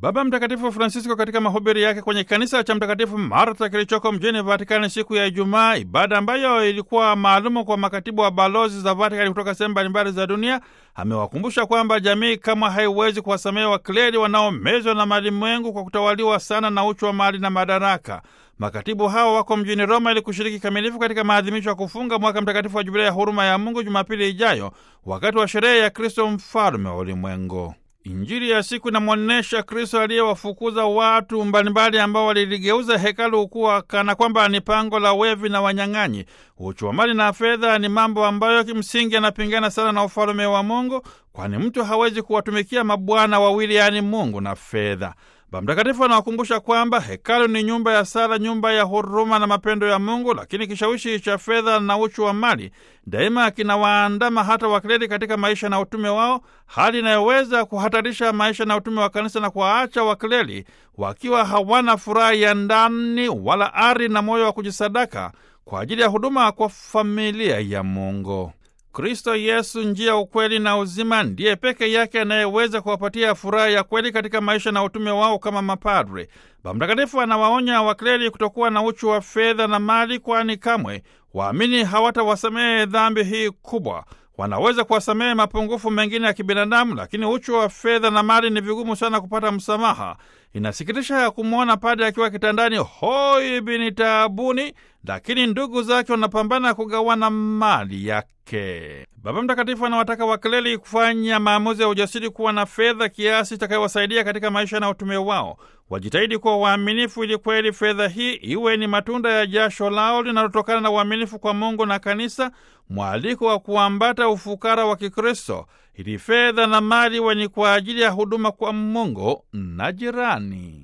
Baba Mtakatifu Francisco katika mahubiri yake kwenye kanisa cha Mtakatifu Marta kilichoko mjini Vatikani siku ya Ijumaa, ibada ambayo ilikuwa maalumu kwa makatibu wa balozi za Vatikani kutoka sehemu mbalimbali za dunia, amewakumbusha kwamba jamii kama haiwezi kuwasamehe wakleri wanaomezwa na malimwengu kwa kutawaliwa sana na uchu wa mali na madaraka. Makatibu hao wako mjini Roma ili kushiriki kamilifu katika maadhimisho ya kufunga mwaka mtakatifu wa Jubilei ya huruma ya Mungu Jumapili ijayo, wakati wa sherehe ya Kristo mfalme wa ulimwengu. Injili ya siku inamwonyesha Kristo aliyewafukuza watu mbalimbali ambao waliligeuza hekalu kuwa kana kwamba ni pango la wevi na wanyang'anyi. Uchu wa mali na fedha ni mambo ambayo kimsingi yanapingana sana na ufalume wa Mungu, kwani mtu hawezi kuwatumikia mabwana wawili, yaani Mungu na fedha. Baba Mtakatifu anawakumbusha kwamba hekalu ni nyumba ya sala, nyumba ya huruma na mapendo ya Mungu, lakini kishawishi cha fedha na uchu wa mali daima kinawaandama hata wakleri katika maisha na utume wao, hali inayoweza kuhatarisha maisha na utume wa kanisa na kuwaacha wakleri wakiwa hawana furaha ya ndani wala ari na moyo wa kujisadaka kwa ajili ya huduma kwa familia ya Mungu. Kristo Yesu, njia, ukweli na uzima, ndiye peke yake anayeweza kuwapatia furaha ya kweli katika maisha na utume wao kama mapadre. Baba Mtakatifu anawaonya wakleri kutokuwa na uchu wa fedha na mali, kwani kamwe waamini hawatawasamehe dhambi hii kubwa. Wanaweza kuwasamehe mapungufu mengine ya kibinadamu, lakini uchu wa fedha na mali ni vigumu sana kupata msamaha. Inasikitisha ya kumwona padre akiwa kitandani hoi bini taabuni, lakini ndugu zake wanapambana kugawana mali yake. Baba Mtakatifu anawataka wakleri kufanya maamuzi ya ujasiri, kuwa na fedha kiasi itakayowasaidia katika maisha na utume wao. Wajitahidi kuwa waaminifu, ili kweli fedha hii iwe ni matunda ya jasho lao linalotokana na uaminifu kwa Mungu na Kanisa, mwaliko wa kuambata ufukara wa Kikristo, ili fedha na mali iwe ni kwa ajili ya huduma kwa Mungu na jirani.